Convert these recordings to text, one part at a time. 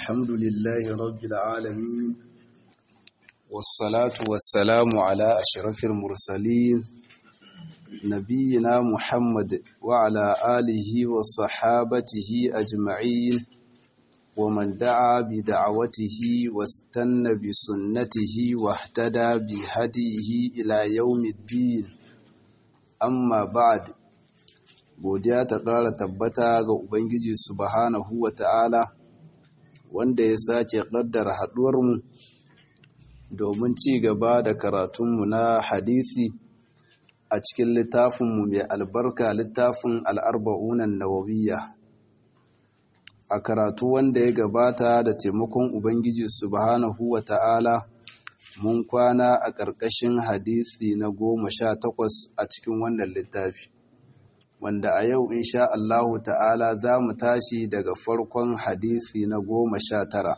الحمد لله رب العالمين والصلاة والسلام على أشرف المرسلين نبينا محمد وعلى آله وصحابته أجمعين ومن دعا بدعوته واستنى بسنته واهتدى بهديه إلى يوم الدين أما بعد godiya ta ƙara tabbata ga Ubangiji subhanahu wa ta'ala wanda ya sake ƙaddara haɗuwarmu domin ci gaba da karatunmu na hadisi a cikin littafinmu mai albarka littafin al'arba'unan nawawiyya a karatu wanda ya gabata da taimakon Ubangiji subhanahu wa ta'ala mun kwana a ƙarƙashin hadisi na goma sha takwas a cikin wannan littafi. wanda a yau insha Allahu ta'ala za mu tashi daga farkon hadisi na goma sha tara.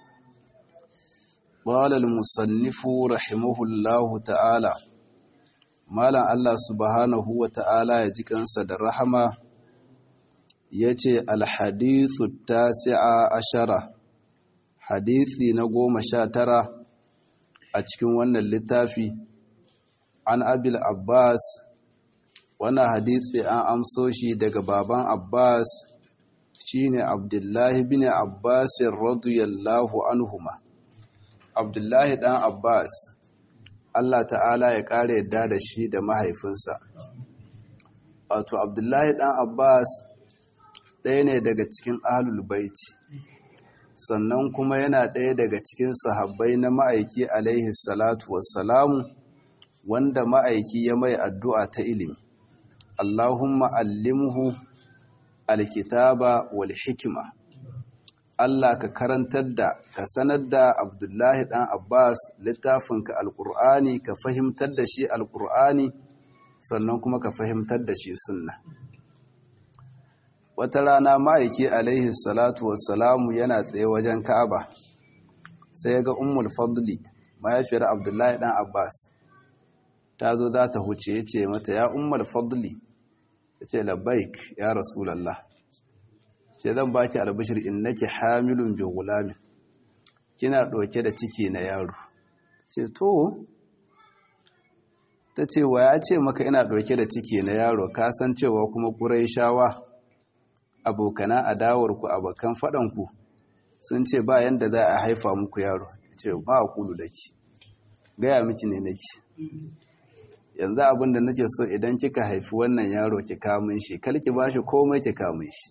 Ƙwalal musannifu rahimahullahu ta'ala, Malam Allah subhanahu wa ta'ala ya ji kansa da rahama ya ce alhadithu tasi'a ashara, hadisi na goma sha tara a cikin wannan littafi, an abil Abbas wannan hadisi an amso shi daga baban Abbas shine Abdullahi bin Abbas radiyallahu anhuma Abdullahi dan Abbas Allah ta'ala ya kare yadda da shi da mahaifinsa wato Abdullahi dan Abbas ɗaya ne daga cikin ahlul baiti sannan kuma yana ɗaya daga cikin sahabbai na ma'aiki alaihi salatu wassalamu wanda ma'aiki ya mai addu'a ta ilimi Allahumma allimhu alkitaba wal hikima Allah ka karantar da ka sanar da Abdullahi dan Abbas littafinka alqur'ani ka fahimtar da shi alqur'ani sannan kuma ka fahimtar da shi sunna wata rana ma'aiki alaihi salatu wassalamu yana tsaye wajen Ka'aba sai ga Ummul Fadli mahaifiyar Abdullahi dan Abbas ta zo za ta huce ya ce mata ya Ummul Fadli ya ce labbaik ya rasulallah ce zan baki albishir in nake hamilun bi gulamin kina ɗauke da ciki na yaro ce to ta ce wa ya ce maka ina ɗauke da ciki na yaro ka san cewa kuma shawa abokana adawarku abokan faɗanku sun ce ba yanda za a haifa muku yaro ce ba a kulu da ki gaya miki ne nake yanzu abin da nake so idan kika haifi wannan yaro ki kamun shi kar ki bashi komai ki kamun shi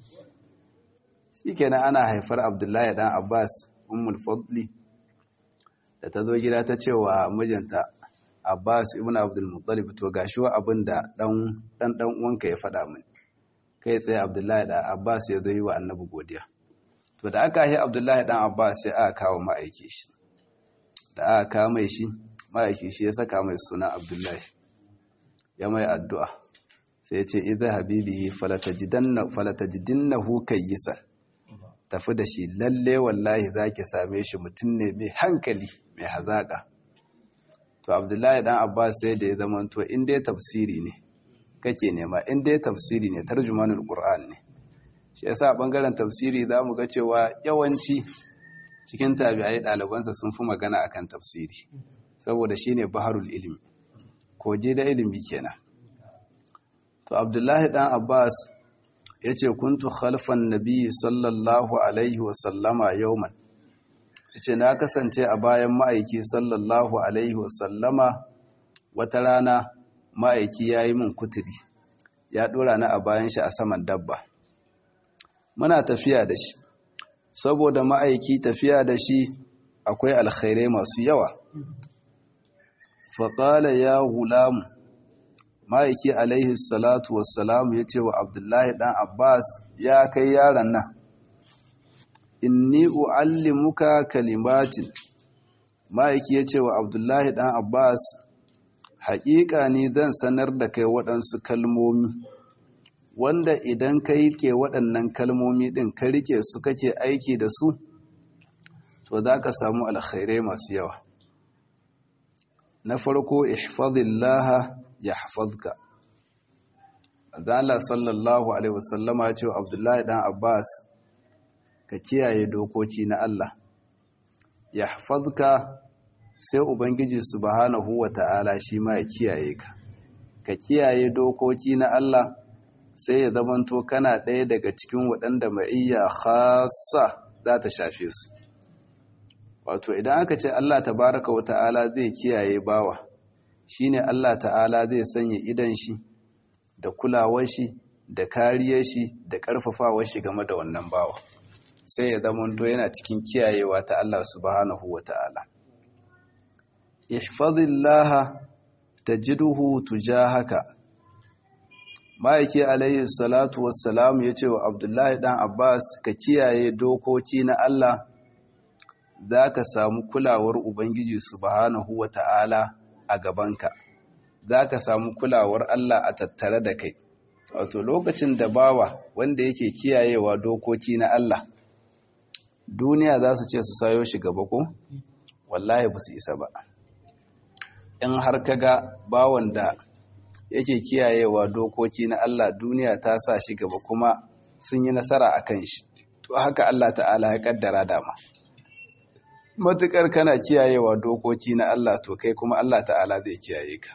shikenan ana haifar Abdullahi dan Abbas ummul fadli da ta zo gida ta ce wa mijinta Abbas ibn Abdul Muttalib to gashi wa abin da dan dan dan uwanka ya faɗa min kai tsaye Abdullahi dan Abbas ya zo yi wa Annabi godiya to da aka yi Abdullahi dan Abbas sai aka kawo ma'aiki shi da aka kawo mai shi ma'aiki shi ya saka mai suna abdullahi ya mai addu'a sai ya ce idan habibi falatajidinnahu kayyisan tafi da shi lalle wallahi za ki same shi mutum ne mai hankali mai hazaƙa to abdullahi dan abbas sai da ya zama to in dai tafsiri ne kake nema in dai tafsiri ne tarjumanul qur'an ne shi yasa bangaren tafsiri za mu ga cewa yawanci cikin tabi'ai ɗalibansa sun fi magana akan tafsiri saboda shi ne baharul ilimi koje da ilimi kenan to abdullahi dan abbas ya ce kuntu khalfan nabi sallallahu alaihi wasallama yauman ya ce na kasance a bayan ma'aiki sallallahu alaihi wasallama wata rana ma'aiki ya yi min kuturi ya ɗora na a bayan shi a saman dabba muna tafiya da shi saboda ma'aiki tafiya da shi akwai alkhairai masu yawa faƙala ya gulamu ma'aiki alaihi salatu wassalamu ya ce wa abdullahi ɗan abbas ya kai yaron nan inni u'allimuka kalimatin ma'aiki ya ce wa abdullahi ɗan abbas haƙiƙa ni zan sanar da kai waɗansu kalmomi wanda idan ka rike waɗannan kalmomi ɗin ka rike su kake aiki da su to za ka samu alkhairai masu yawa na farko ihfazillaha yahfazka Allah sallallahu alaihi wasallama ya ce wa Abdullahi dan Abbas ka kiyaye dokoki na Allah yahfazka sai ubangiji subhanahu wata'ala shi ma ya kiyaye ka ka kiyaye dokoki na Allah sai ya zamanto kana ɗaya daga cikin waɗanda ma'iyya khassa za ta shafe su wato idan aka ce Allah tabaraka wata'ala zai kiyaye bawa shine Allah ta'ala zai sanya idan shi da kulawar shi da kariyar shi da ƙarfafawar shi game da wannan bawa sai ya zamanto yana cikin kiyayewa ta Allah subhanahu wata'ala ihfazillaha tajiduhu tujahaka ma'aiki alaihi salatu wassalam ya ce wa abdullahi dan abbas ka kiyaye dokoki na Allah za ka samu kulawar ubangiji subhanahu wata'ala a gabanka za ka samu kulawar Allah a tattare da kai wato lokacin da bawa wanda yake kiyayewa dokoki na Allah duniya za su ce su sayo shi gaba ko wallahi ba su isa ba in har kaga bawan da yake kiyayewa dokoki na Allah duniya ta sa shi gaba kuma sun yi nasara a kan shi to haka Allah ta'ala ya kaddara dama matukar kana kiyayewa dokoki na Allah to kai kuma Allah ta'ala zai kiyaye ka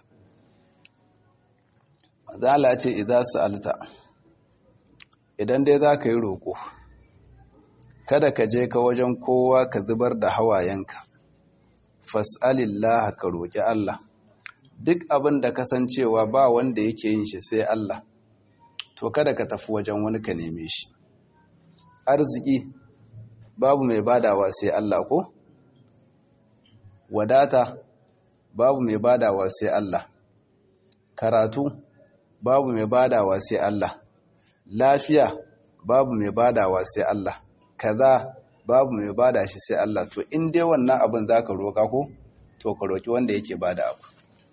mazala ce idan sa'alta idan dai za ka yi roƙo kada ka je ka wajen kowa ka zubar da hawayenka fas'alillah ka roƙi Allah duk abin da kasancewa ba wanda yake yin shi sai Allah to kada ka tafi wajen wani ka neme shi arziki babu mai badawa sai Allah ko wadata babu mai badawa sai Allah karatu babu mai badawa sai Allah lafiya babu mai badawa sai Allah kaza babu mai bada shi sai Allah to in dai wannan abin zaka roka ko to ka roki wanda yake bada abu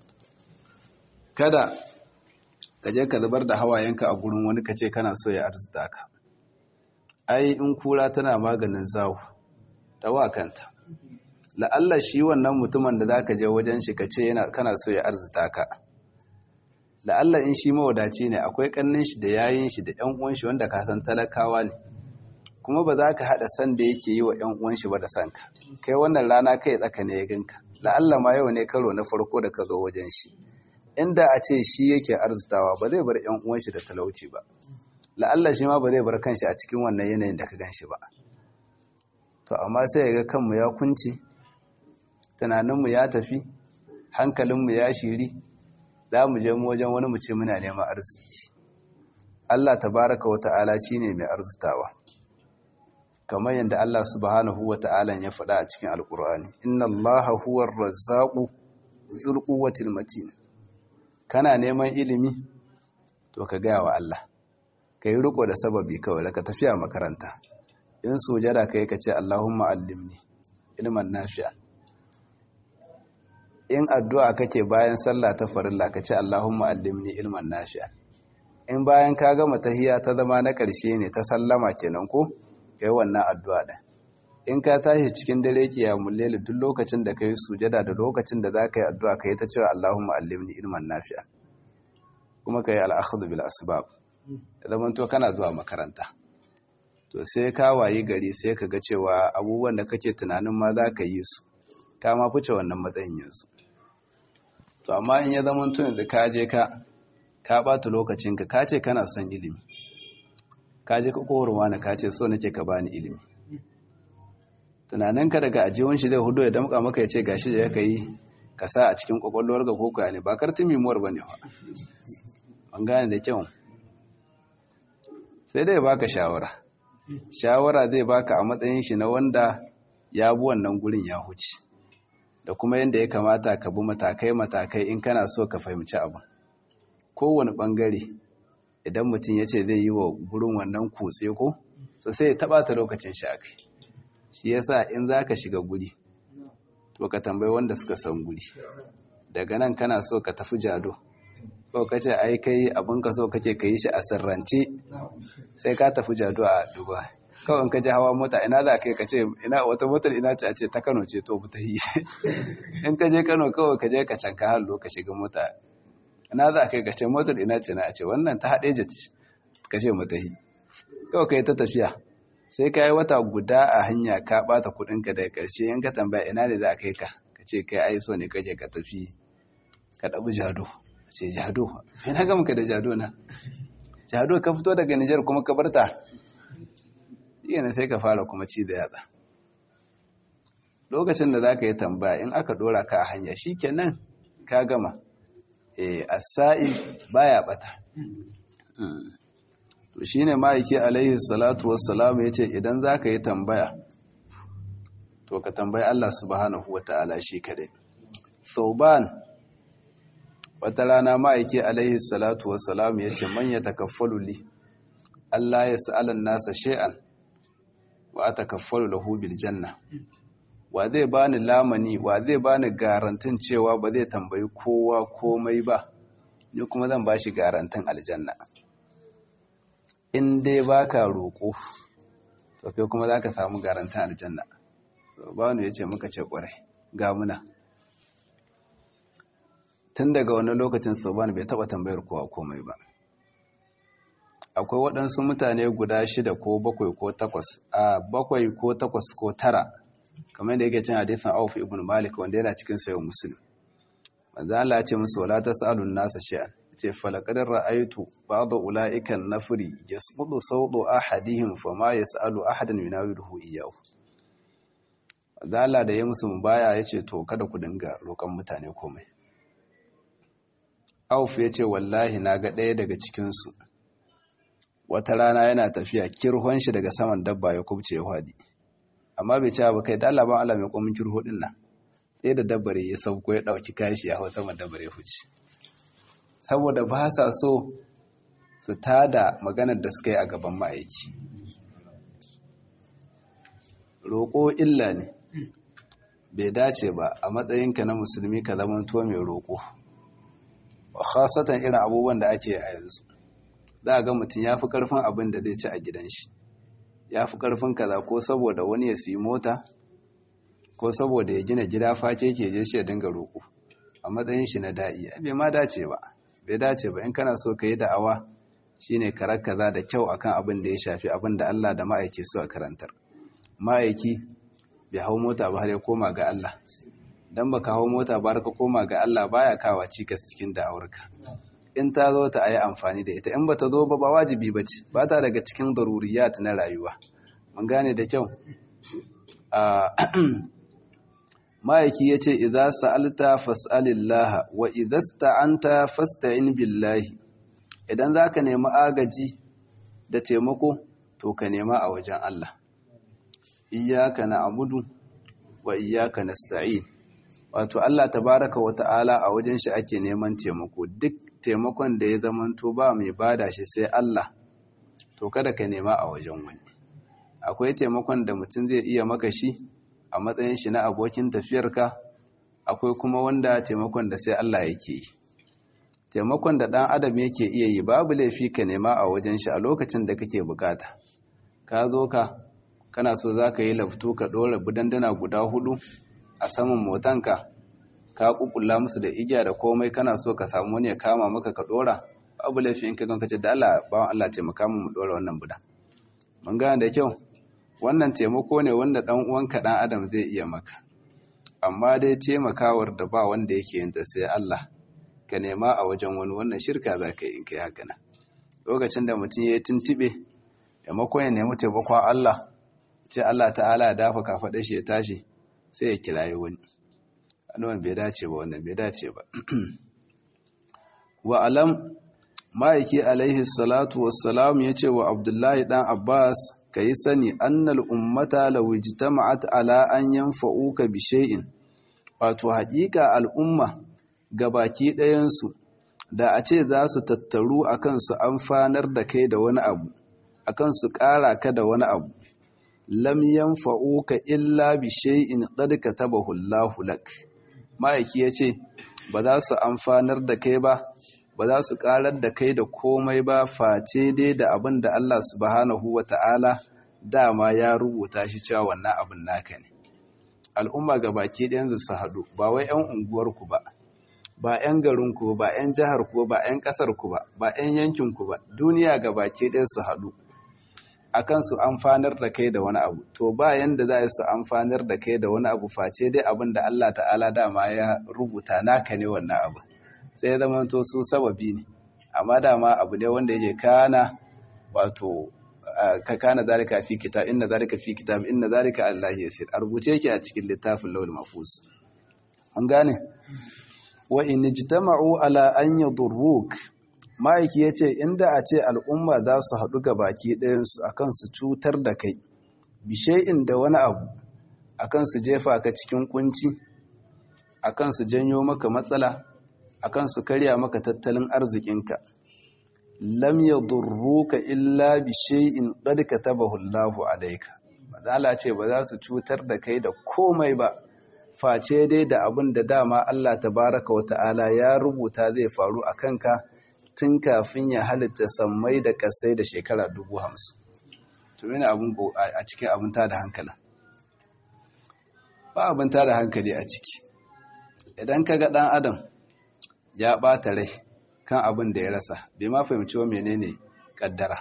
kada ka je ka zubar da hawayenka a gurin wani ka ce kana so ya arzita ka ai in kura tana maganin zawo tawa kanta la'alla shi wannan mutumin da zaka je wajen shi ka ce yana kana so ya arzita ka la'alla in shi mawadaci ne akwai kannin shi da yayin shi da ƴan uwan shi wanda ka san talakawa ne kuma ba za ka haɗa san da yake yi wa ƴan uwan shi ba da sanka kai wannan rana kai tsaka ne ya ganka la'alla ma yau ne karo na farko da ka zo wajen shi inda a ce shi yake arzitawa ba zai bar ƴan uwan shi da talauci ba la'alla shi ma ba zai bar kanshi a cikin wannan yanayin da ka gan shi ba to amma sai ya ga kanmu ya kunci tunaninmu ya tafi hankalinmu ya shiri za mu je mu wajen wani mu ce muna neman arziki Allah tabaraka wa ta'ala shine mai arzitawa kamar yadda Allah subhanahu wa ta'ala ya faɗa a cikin alkur'ani inna allaha huwar razzaqu dhul quwwatil matin kana neman ilimi to ka gaya wa Allah kai riko da sababi kawai daga tafiya makaranta in sujada kai ka ce Allahumma allimni ilman nafi'an in addu'a kake bayan sallah ta farilla ka ce Allahumma allimni ilman nafi'an in bayan ka gama tahiyya ta zama na ƙarshe ne ta sallama kenan ko kai wannan addu'a din in ka tashi cikin dare kiyamul layl duk lokacin da kai sujada da lokacin da zaka yi addu'a kai ta cewa Allahumma allimni ilman nafi'an kuma kai al-akhdhu bil asbab zaman to kana zuwa makaranta to sai ka wayi gari sai ka ga cewa abubuwan da kake tunanin ma za ka yi su ka ma fice wannan matsayin yanzu to amma in ya zama tun yanzu ka je ka ka ɓata lokacinka ka ce kana son ilimi ka je ka kowarwa na ka ce so nake ka bani ilimi tunaninka daga ajiyar shi zai hudu ya damka maka ya ce gashi da ya ka yi ka sa a cikin kwakwalwar ga koko ne ba kartin mimuwar ba ne ba an gane da kyau sai dai baka shawara shawara zai baka a matsayin shi na wanda ya bi wannan gurin ya huce da kuma yadda ya kamata ka bi matakai-matakai in kana so ka fahimci abin kowane bangare idan mutum ya ce zai yi wa gurin wannan kutse ko so sai ya taɓa ta lokacin shi a kai shi yasa in za ka shiga guri to ka tambayi wanda suka san guri daga nan kana so ka tafi jado ko ka ce ai kai abin ka so kake ka yi shi a sirrance sai ka tafi jado a dubai kawai ka ji hawa mota ina za ka yi ka ce ina wata motar ina ce a ce ta kano ce to ta yi in ka je kano kawai ka je ka canka hallo ka shiga mota ina za ka yi ka ce motar ina ce na a ce wannan ta haɗe ce ka ce mata yi kawai ka yi ta tafiya sai ka yi wata guda a hanya ka bata kudinka daga ƙarshe in ka tambaya ina ne za a kai ka ka ce kai ai so ne kake ka tafi ka ɗabi jado ce jado ina ga muka da jado na jado ka fito daga Nijar kuma ka barta yana sai ka fara kuma ci da yatsa lokacin da za ka yi tambaya in aka ɗora ka a hanya shi kenan ka gama eh asa'i baya bata to shine ma'aiki alaihi salatu wassalam yace idan zaka yi tambaya to ka tambayi Allah subhanahu wataala shi kadai Sauban wata rana ma'aiki alaihi salatu wassalam yace man yatakaffalu li Allah ya sa'alan nasa shay'an wa atakaffalu lahu bil janna wa zai bani lamani wa zai bani garantin cewa ba zai tambayi kowa komai ba ni kuma zan bashi garantin aljanna in dai baka roƙo to kai kuma zaka samu garantin aljanna banu yace muka ce ƙwarai ga muna tun daga wani lokacin soban bai taba tambayar kowa komai ba akwai waɗansu mutane guda shida ko bakwai ko takwas a bakwai ko takwas ko tara kamar da yake cin hadisin Auf ibn Malik wanda yana cikin sayo Muslim manzo Allah ya ce musu wala tasalun nasa shay'an ce falaqad ra'aytu ba'd ulaika an-nafri yasqutu sawdu ahadihim fama yasalu ahadan yunawiluhu iyyahu manzo Allah da ya musu mubaya yace to kada ku dinga roƙon mutane komai Auf ya ce wallahi na ga ɗaya daga cikin su wata rana yana tafiya kirhon shi daga saman dabba ya kubce ya hadi amma bai cewa ba kai da Allah ban Allah mai komin kirho din nan sai da dabbare ya sauko ya dauki kashi ya hau sama dabbare huci saboda ba sa so su tada maganar da suka yi a gaban ma'aiki roƙo illa ne bai dace ba a matsayinka na musulmi ka zama to mai roƙo khasatan irin abubuwan da ake a yanzu za a ga mutum ya fi ƙarfin abin da zai ci a gidan shi ya fi ƙarfin kaza ko saboda wani ya siyi mota ko saboda ya gina gida face ke je shi ya dinga roƙo a matsayin shi na da'i bai ma dace ba bai dace ba in kana so ka yi da'awa shine karar kaza da kyau akan abin da ya shafi abin da Allah da ma'aiki su a karantar ma'aiki bai hau mota ba har ya koma ga Allah dan baka hau mota ba har ka koma ga Allah baya kawa cikas cikin da'awarka in ta zo ta ayi amfani da ita in ba ta zo ba ba wajibi ba ce ba ta daga cikin daruriyat na rayuwa mun gane da kyau ma'aiki ya ce idza sa'alta fas'alillah wa idza sta'anta fasta'in billahi idan zaka nemi agaji da taimako to ka nema a wajen Allah iyyaka na'budu wa iyyaka nasta'in wato Allah tabaraka wa ta'ala a wajen shi ake neman taimako duk taimakon da ya zamanto ba mai bada shi sai Allah to kada ka nema a wajen wani akwai taimakon da mutum zai iya maka shi a matsayin shi na abokin tafiyarka akwai kuma wanda taimakon da sai Allah yake yi taimakon da ɗan adam yake iya yi babu laifi ka nema a wajen shi a lokacin da kake bukata ka zo ka kana so za ka yi laftu ka ɗora budandana guda hudu a saman motanka ka kukula musu da igiya da komai kana so ka samu wani ya kama maka ka dora babu laifi in ka ganka ce da Allah bawan Allah taimaka mu dora wannan budan mun gane da kyau wannan taimako ne wanda dan uwanka dan adam zai iya maka amma dai taimakawar da ba wanda yake yin ta sai Allah ka nema a wajen wani wannan shirka za ka yi in kai haka nan lokacin da mutum ya tuntube maimakon ya nemi taimakon Allah ce Allah ta'ala ya dafa kafaɗa shi ya tashi sai ya kirayi wani wannan bai dace ba wannan bai dace ba wa alam ma'aiki alaihi salatu wassalam ya ce wa abdullahi dan abbas ka yi sani annal ummata law ijtama'at ala an yanfa'uka bi shay'in wato haƙiƙa al'umma gabaki ɗayansu da a ce za su tattaru akan su amfanar da kai da wani abu akan su ƙara ka da wani abu lam yanfa'uka illa bi shay'in qad katabahu Allahu lak ma'aiki yace ba za su amfanar da kai ba ba za su karar da kai da komai ba face dai da abin da Allah subhanahu wata'ala dama ya rubuta shi cewa wannan abin naka ne al'umma ga baki ɗayan su haɗu ba wai 'yan unguwarku ba ba 'yan garinku ba 'yan jiharku ba 'yan ƙasarku ba ba 'yan yankinku ba duniya ga baki ɗayan su haɗu akan su amfanar da kai da wani abu to ba yanda za su amfanar da kai da wani abu face dai abin da Allah ta'ala dama ya rubuta naka ne wannan abu sai ya zama to su sababi ne amma dama abu ne wanda yake kana wato ka kana zalika fi kitab inna zalika fi kitab inna zalika Allah yasir a rubuce yake a cikin littafin lawul mafus an gane wa in ijtama'u ala an yadurruk ma'aiki yace inda a ce al'umma za su haɗu ga baki ɗayan su akan su cutar da kai bishai'in da wani abu akan su jefa ka cikin kunci akan su janyo maka matsala akan su karya maka tattalin arzikinka lam yadurruka illa bi shay'in qad katabahu Allahu alayka madala ce ba za su cutar da kai da komai ba face dai da abin da dama Allah tabaraka wa ta'ala ya rubuta zai faru a kanka tun kafin ya halitta sammai da kasai da shekara dubu hamsin to yana abin a cikin abin ta da hankali ba abin ta da hankali a ciki idan ka ga ɗan adam ya ɓata rai kan abin da ya rasa bai ma fahimci wa menene kaddara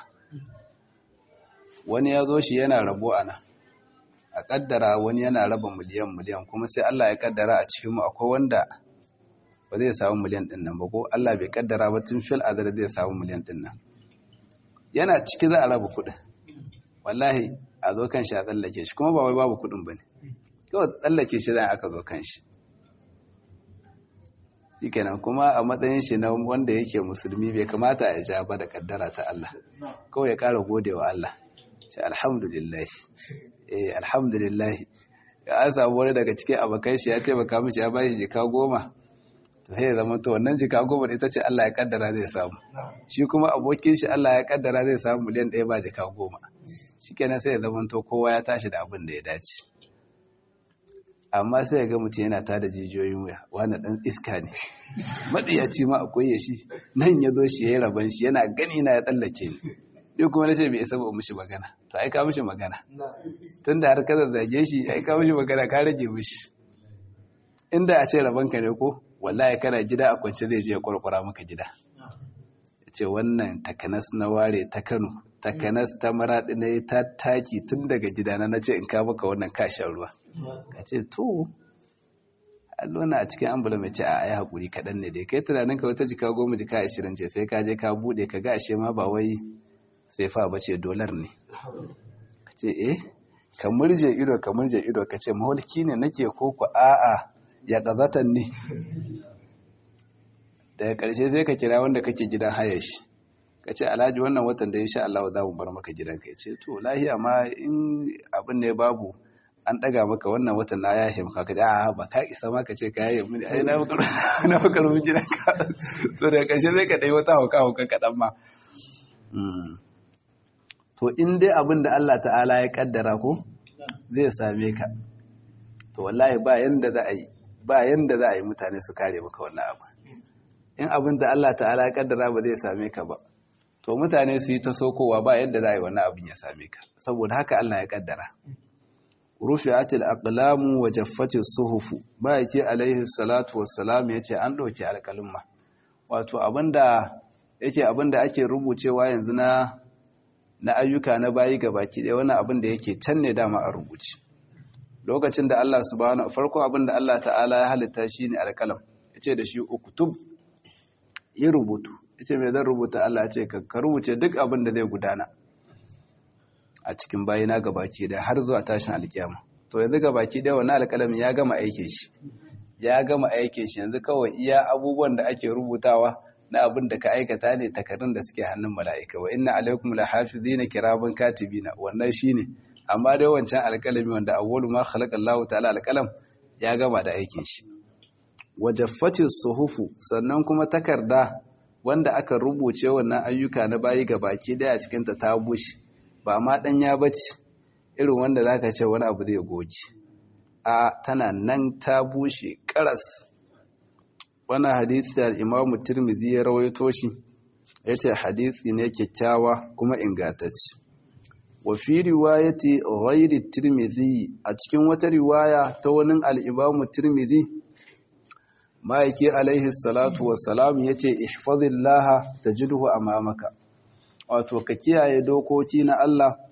wani ya zo shi yana rabo a nan a kaddara wani yana raba miliyan miliyan kuma sai Allah ya kaddara a cikinmu akwai wanda ba zai samu miliyan din nan ba ko Allah bai kaddara ba tun fil azar zai samu miliyan din nan yana ciki za a raba kuɗin wallahi a zo kan shi a tsallake shi kuma ba wai babu kuɗin ba ne kawai tsallake shi zai aka zo kan shi shikenan kuma a matsayin shi na wanda yake musulmi bai kamata ya ja ba da kaddara ta Allah kawai ya kara gode wa Allah ce alhamdulillah eh alhamdulillah ya an samu wani daga cikin abokan shi ya taimaka mishi ya bashi jika goma to sai ya zama to wannan jika goma ita ce Allah ya kaddara zai samu shi kuma abokin shi Allah ya kaddara zai samu miliyan ɗaya ba jika goma shikenan sai ya zama to kowa ya tashi da abin da ya dace amma sai ya ga mutum yana tada jijiyoyin wuya wani dan iska ne matsiyaci ma akwai ya shi nan ya zo shi ya yi rabon shi yana gani na ya tsallake ni ni kuma na ce bai isa ba mishi magana to ai ka mishi magana tun da har ka zazzage shi ai ka mishi magana ka rage mishi inda a ce rabon ka ne ko wallahi kana gida a kwance zai je ya kwarkwara maka gida ya ce wannan takanas na ware ta kano takanas ta maraɗi na ta taki tun daga gidana na ce in ka maka wannan kashin ruwa ka ce to allona a cikin ambula mai ce a ai haƙuri kaɗan ne dai kai tunanin ka wata jika goma jika ashirin ce sai ka je ka buɗe ka ga ashe ma ba wai sai fa ba ce dolar ne ka ce eh ka murje ido ka murje ido ka ce mawalki ne nake ko ku a'a ya ƙazatan ne daga ƙarshe sai ka kira wanda kake gidan haya shi ka ce alhaji wannan watan da insha Allah za mu bar maka gidanka ya ce to lahiya ma in abin ne babu an daga maka wannan watan na ya maka ka a ba ka isa ma ka ce ka yaye mini ai na maka na maka rubu gidanka to daga ƙarshe sai ka dai wata hauka hauka kaɗan ma to in dai abin da Allah ta'ala ya kaddara ko zai same ka to wallahi ba yanda za a yi ba yanda za a yi mutane su kare maka wannan abu in abin da Allah ta'ala ya kaddara ba zai same ka ba to mutane su yi ta sokowa ba yadda za a yi wannan abin ya same ka saboda haka Allah ya kaddara rufi'atil aqlamu wa jaffatis suhufu ba yake alaihi salatu wassalam yace an dauke alƙalumma wato abinda yake abinda ake rubucewa yanzu na na ayyuka na bayi gabaki ɗaya wannan abin da yake can ne dama a rubuce lokacin da Allah subhanahu farko abin da Allah ta'ala ya halitta shine alƙalam yace da shi uktub yi rubutu yace me zan rubuta Allah ce ka rubuce duk abin da zai gudana a cikin bayina gabaki da har zuwa tashin alkiyama to yanzu gabaki da wannan alƙalamin ya gama aikin shi ya gama aikin shi yanzu kawai iya abubuwan da ake rubutawa na abin da ka aikata ne takarrun da suke hannun mala'ika wa inna alaikum lahafizina kiraman katibina wannan shine amma dai wancan alƙalami wanda awwalu ma khalaqa Allah ta'ala alƙalam ya gama da aikin shi wajaffati suhufu sannan kuma takarda wanda aka rubuce wannan ayyuka na bayi ga baki daya cikin ta ta bushe ba ma danya bace irin wanda zaka ce wani abu zai goji a tana nan ta bushe karas wannan hadisi da Imam Tirmidhi ya rawaito shi yace hadisi ne kyakkyawa kuma ingantacce wa fi riwayati ghairi Tirmidhi a cikin wata riwaya ta wani al-Imam Tirmidhi ma'aiki alaihi salatu wassalam ya ce ihfazillaha tajidhu amamaka wato ka kiyaye dokoki na Allah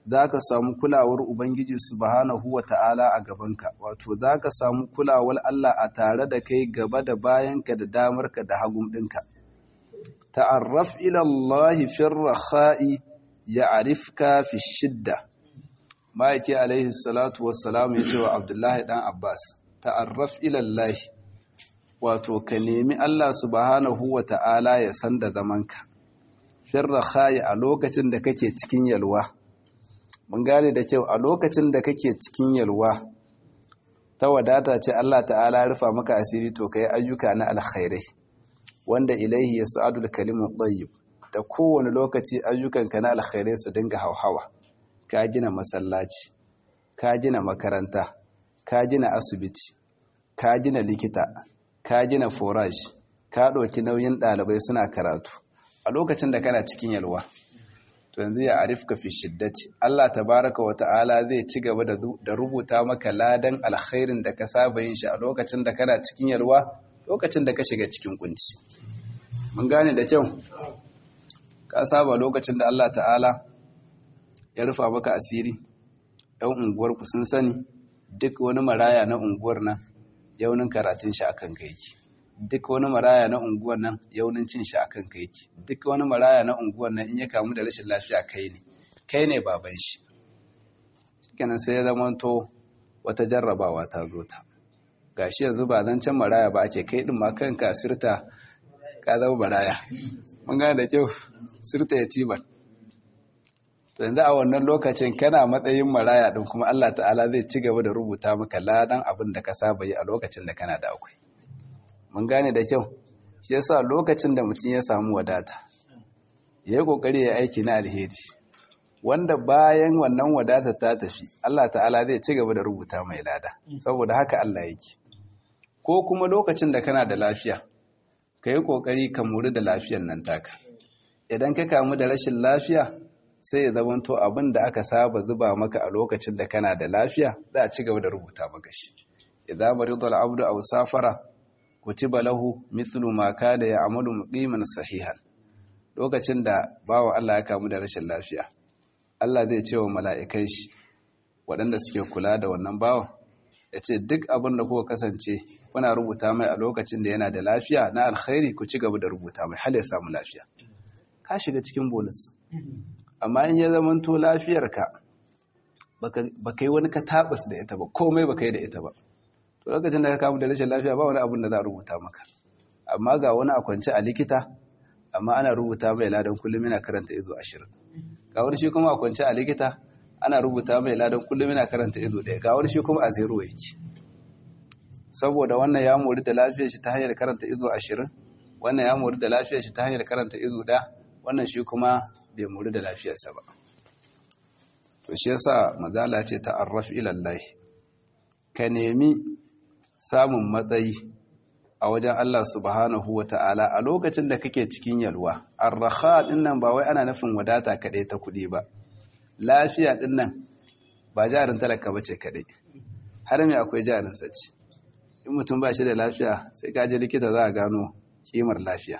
za ka samu kulawar ubangiji subhanahu wa ta'ala a gabanka wato za ka samu kulawar Allah a tare da kai gaba da bayanka da damarka da hagun ɗinka ta'arraf ila Allah fi rakha'i ya'rifka fi shidda ma'aiki alaihi salatu wassalam ya ce wa abdullahi dan abbas ta'arraf ila Allah wato ka nemi Allah subhanahu wa ta'ala ya san da zamanka fi rakha'i a lokacin da kake cikin yalwa mun gane da kyau a lokacin da kake cikin yalwa ta wadata ce Allah ta'ala rufa maka asiri to kai ayyuka na alkhairai wanda ilaihi yas'adul kalimu tayyib da kowane lokaci ayyukanka na alkhairai su dinga hauhawa ka gina masallaci ka gina makaranta ka gina asibiti ka gina likita ka gina forage ka ɗauki nauyin ɗalibai suna karatu a lokacin da kana cikin yalwa to yanzu ya arifka fi shiddati Allah tabaraka wa ta'ala zai ci gaba da rubuta maka ladan alkhairin da ka saba yin shi a lokacin da kana cikin yalwa lokacin da ka shiga cikin kunci mun gane da kyau ka saba lokacin da Allah ta'ala ya rufa maka asiri yan unguwar ku sun sani duk wani maraya na unguwar nan yaunin karatun shi akan kai yake duk wani maraya na unguwar nan yaunin cin shi akan kai yake duk wani maraya na unguwar nan in ya kamu da rashin lafiya kai ne kai ne baban shi kenan sai ya zama to wata jarrabawa ta zo ta gashi yanzu ba zan can maraya ba ake kai din ma kanka sirta ka zama maraya mun gane da kyau sirta yatiman to yanzu a wannan lokacin kana matsayin maraya din kuma Allah ta'ala zai ci gaba da rubuta maka ladan abin da ka saba yi a lokacin da kana da akwai mun gane da kyau shi yasa lokacin da mutum ya samu wadata yayi kokari ya aiki na alheri wanda bayan wannan wadata ta tafi Allah ta'ala zai ci gaba da rubuta mai lada saboda haka Allah yake ko kuma lokacin da kana da lafiya ka yi kokari ka muri da lafiyan nan taka idan ka kamu da rashin lafiya sai ya zamanto abin da aka saba zuba maka a lokacin da kana da lafiya za a ci gaba da rubuta maka shi idan maridul abdu aw safara kutiba lahu mithlu ma kana ya'malu muqiman sahihan lokacin da bawa Allah ya kamu da rashin lafiya Allah zai ce wa mala'ikai shi waɗanda suke kula da wannan bawa ya ce duk abin da kuka kasance kuna rubuta mai a lokacin da yana da lafiya na alkhairi ku ci gaba da rubuta mai hal ya samu lafiya ka shiga cikin bonus amma in ya zamanto lafiyarka ba ka yi wani ka tabas da ita ba komai ba ka yi da ita ba to lokacin da ka kamu da rashin lafiya ba wani abin da za a rubuta maka amma ga wani a kwance a likita amma ana rubuta mai ladan kullum yana karanta izo ashirin ga wani shi kuma a kwance a likita ana rubuta mai ladan kullum yana karanta izo ɗaya ga wani shi kuma a zero yake saboda wannan ya mori da lafiyar shi ta hanyar karanta izo ashirin wannan ya mori da lafiyar shi ta hanyar karanta izo ɗaya wannan shi kuma bai mori da lafiyarsa ba to shi yasa mazala ce ta'arraf ila Allah ka nemi samun matsayi a wajen Allah subhanahu wa ta'ala a lokacin da kake cikin yalwa arraha din nan ba wai ana nufin wadata kaɗai ta kuɗi ba lafiya din nan ba jarin talaka ba ce kaɗai har mai akwai jarin saci in mutum ba shi da lafiya sai ka je likita za a gano kimar lafiya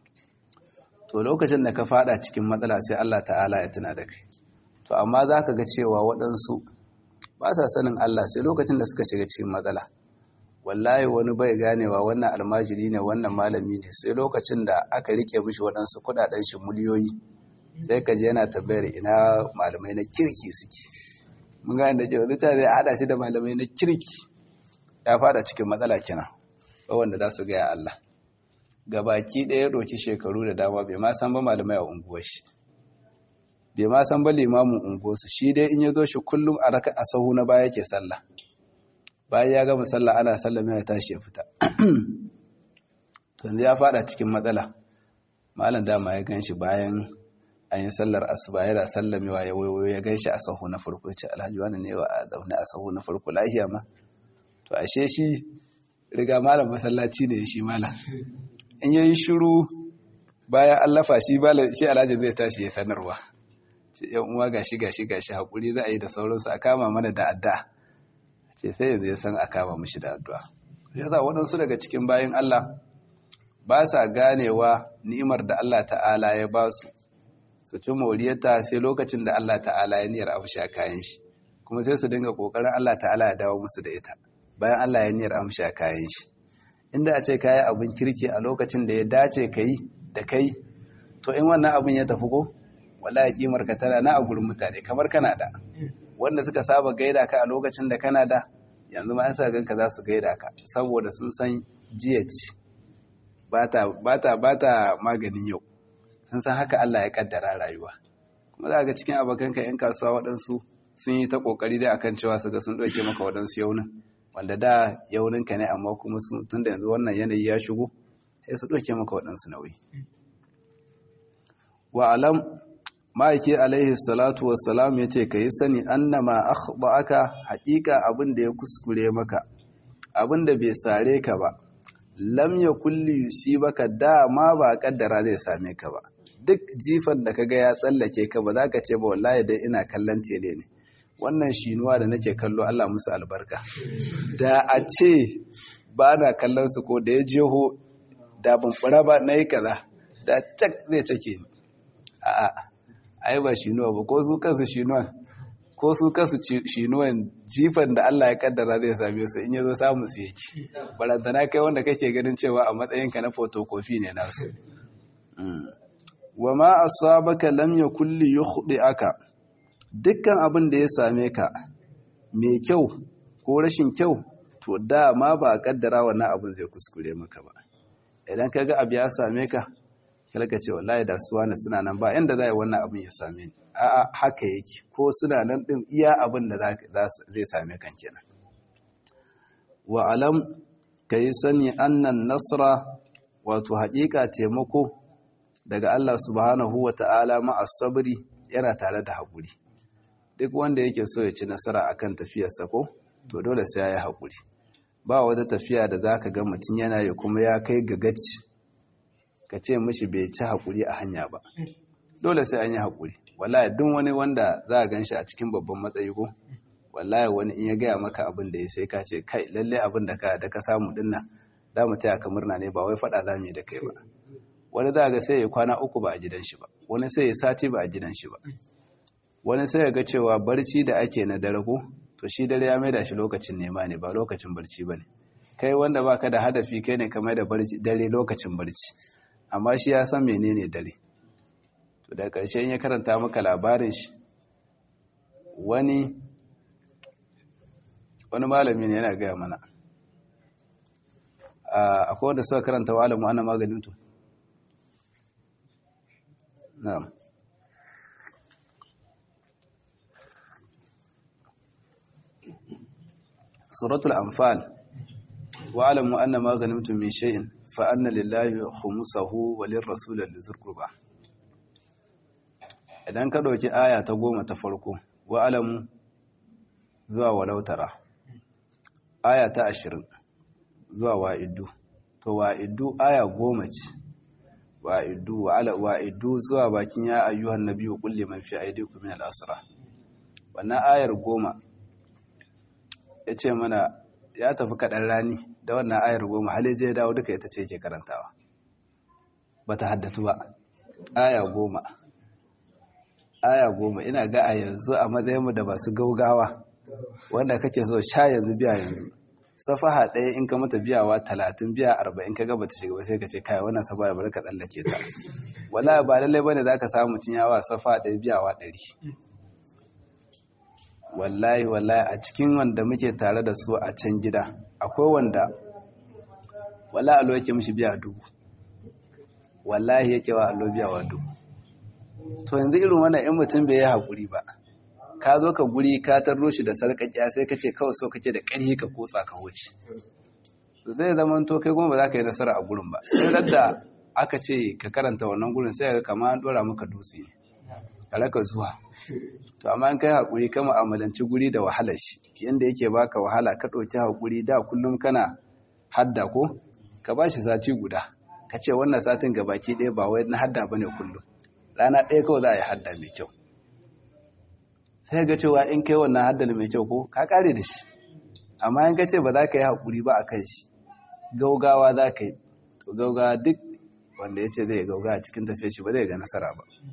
to lokacin da ka fada cikin matsala sai Allah ta'ala ya tuna da kai to amma za ka ga cewa waɗansu ba sa sanin Allah sai lokacin da suka shiga cikin matsala wallahi wani bai ganewa wannan almajiri ne wannan malami ne sai lokacin da aka rike mishi waɗansu kuɗaɗen shi miliyoyi sai ka je yana tambayar ina malamai na kirki suke mun gane da cewa zuciya zai hada shi da malamai na kirki ya fada cikin matsala kenan wanda za su gaya Allah gabaki ɗaya ɗauki shekaru da dama bai ma san ba malamai a unguwar shi bai ma san ba limamin unguwarsu shi dai in ya zo shi kullum a raka a sahu na baya ke sallah bayan ya gama sallah ana sallah mai tashi ya fita yanzu ya fada cikin matsala malam dama ya gan shi bayan an yi sallar asuba yana sallamewa ya wayo ya gan shi a sahu na farko ce alhaji wani ne wa a zaune a sahu na farko lafiya ma to ashe shi riga malam masallaci ne shi malam in yayi shiru bayan an lafa shi malam shi alhaji zai tashi ya sanarwa ce yan uwa gashi gashi gashi hakuri za a yi da sauransu a kama mana da adda ce sai yanzu ya san a kama mishi da addu'a yasa waɗansu daga cikin bayan Allah ba sa ganewa ni'imar da Allah ta'ala ya ba su su ci moriyarta sai lokacin da Allah ta'ala ya niyyar amsha kayan shi kuma sai su dinga kokarin Allah ta'ala ya dawo musu da ita bayan Allah ya niyyar amsha kayan shi inda a ce kayi abin kirki a lokacin da ya dace kai da kai to in wannan abin ya tafi ko wallahi kimar ka tana na a gurin mutane kamar kana da wanda suka saba gaida ka a lokacin da kana da yanzu ma an sa ganka za su gaida ka saboda sun san jiya ce ba ta maganin yau sun san haka Allah ya kaddara rayuwa kuma za ga cikin abokanka 'yan kasuwa waɗansu sun yi ta ƙoƙari dai akan cewa su ga sun ɗauke maka waɗansu yaunin wanda da yauninka ne amma kuma tun da yanzu wannan yanayi ya shigo sai su ɗauke maka waɗansu nauyi wa alam ma'aiki alaihi salatu wassalam ya ce ka yi sani annama aka haƙiƙa abin da ya kuskure maka abin da bai sare ka ba lam ya kulli baka dama ba kaddara zai same ka ba duk jifan da kaga ya tsallake ka ba za ka ce ba wallahi dai ina kallon tele ne wannan shinuwa da nake kallo Allah musu albarka da a ce ba na kallon su ko da ya jeho da ban fura ba na yi kaza da cak zai cake ni a'a ai ba shinuwa ba ko su kansu shinuwa ko su kansu shinuwan jifan da Allah ya kaddara zai same su in yazo samu su yake barantana kai wanda kake ganin cewa a matsayinka na photocopy ne nasu wa ma asabaka lam yakul li yukhdi'aka dukkan abin da ya same ka mai kyau ko rashin kyau to dama ba a kaddara wannan abin zai kuskure maka ba idan kaga abu ya same ka kalka ce wallahi da su wani suna nan ba yanda za yi wannan abin ya same ni a'a haka yake ko suna nan din iya abin da zai same kan kenan wa alam kai sani annan nasra wato haƙiƙa taimako daga Allah subhanahu wa ta'ala ma'as sabri yana tare da haƙuri duk wanda yake so ya ci nasara akan tafiyarsa ko to dole sai ya yi haƙuri ba wata tafiya da za ka ga mutum yana yi kuma ya kai ga gaci ka ce mishi bai ci haƙuri a hanya ba dole sai an yi haƙuri wallahi duk wani wanda za a gan shi a cikin babban matsayi ko wallahi wani in ya gaya maka abin da ya sai ka ce kai lalle abin da ka da ka samu dinna za mu taya ka murna ne ba wai faɗa za mu yi da kai ba wani za ga sai ya kwana uku ba a gidan shi ba wani sai ya sati ba a gidan shi ba wani sai ya ga cewa barci da ake na dare ko to shi dare ya maida shi lokacin nema ne ba lokacin barci ba ne kai wanda baka da hadafi kai ne kamar da dare lokacin barci amma shi ya san menene dare to da ƙarshe ya karanta maka labarin shi wani wani malami ne yana gaya mana akwai wanda suka karanta wa alamu ana maganin to na'am suratul anfal wa'alamu anna ma ganimtum min shay'in fa anna lillahi khumsahu wa lirrasul lidhil qurba idan ka dauki aya ta goma ta farko wa'alamu zuwa walautara aya ta ashirin zuwa wa'iddu to wa'iddu aya goma ce wa'iddu wa'ala wa'iddu zuwa bakin ya ayyuhan nabiyyu qul liman fi aydikum min al-asra wannan ayar goma ya ce mana ya tafi kaɗan rani da wannan ayar goma haleje ya dawo duka ita ce ke karantawa ba ta haddatu ba aya goma aya goma ina ga a yanzu a matsayinmu da masu gaugawa wanda kake so sha yanzu biya yanzu safaha ɗaya in ka mata biyawa talatin biya arba'in ka gaba ta shiga ba sai ka ce kai wannan safa da bari ka tsallake ta wala ba lallai bane za ka samu mutum yawa safa ɗaya biyawa ɗari wallahi wallahi a cikin wanda muke tare da su a can gida akwai wanda wallahi allo yake mishi biya dubu wallahi yake wa allo biya wa dubu to yanzu irin wannan in mutum bai yi haƙuri ba ka zo ka guri ka tarro shi da sarƙaƙiya sai ka ce kawai so kake da ƙarfi ka kotsa ka wuce zai zama to kai kuma ba za ka yi nasara a gurin ba sai da aka ce ka karanta wannan gurin sai ga kama an ɗora maka dutse ka raka zuwa to amma in kai haƙuri ka mu'amalanci guri da wahalar shi yanda yake baka wahala ka ɗauki haƙuri da kullum kana hadda ko ka ba shi sati guda ka ce wannan satin ga baki ɗaya ba wai na hadda bane kullum rana ɗaya kawai za a yi hadda mai kyau sai ga cewa in kai wannan haddal mai kyau ko ka kare da shi amma in ka ce ba za ka yi haƙuri ba a kan shi gaugawa za ka yi to gaugawa duk wanda ya ce zai gaugawa cikin tafiya shi ba zai ga nasara ba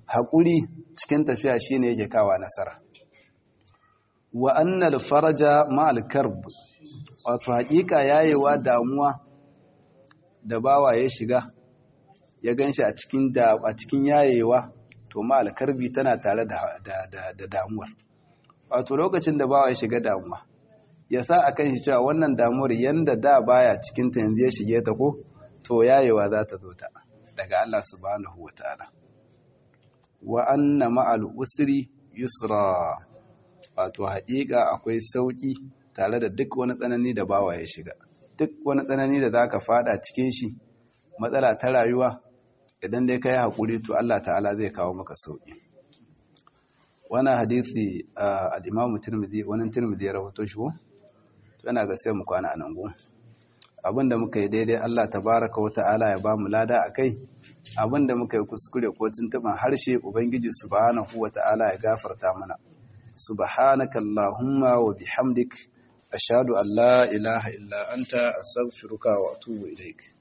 haƙuri cikin tafiya shine yake kawa nasara wa annal faraja ma'al karb wato haƙiƙa yayewa damuwa da bawa ya shiga ya ganshi a cikin da a cikin yayewa to ma'al karbi tana tare da da damuwar wato lokacin da bawa ya shiga damuwa ya sa akan shi cewa wannan damuwar yanda da baya cikin ta yanzu ya shige ta ko to yayewa za ta zo ta daga Allah subhanahu wataala wa anna ma'al usri yusra wato haƙiƙa akwai sauƙi tare da duk wani tsanani da bawa ya shiga duk wani tsanani da zaka fada cikin shi matsala ta rayuwa idan dai kai haƙuri to Allah ta'ala zai kawo maka sauƙi wannan hadisi al-Imam Tirmidhi wannan Tirmidhi ya rawaito shi ko yana ga sai mu kwana anan go abinda muka yi daidai Allah tabaraka wa ta'ala ya ba mu lada akai abinda muka yi kuskure ko tuntuban harshe ubangiji subhanahu wa ta'ala ya gafarta mana subhanaka allahumma wa bihamdik ashhadu an la ilaha illa anta astaghfiruka wa atubu ilaik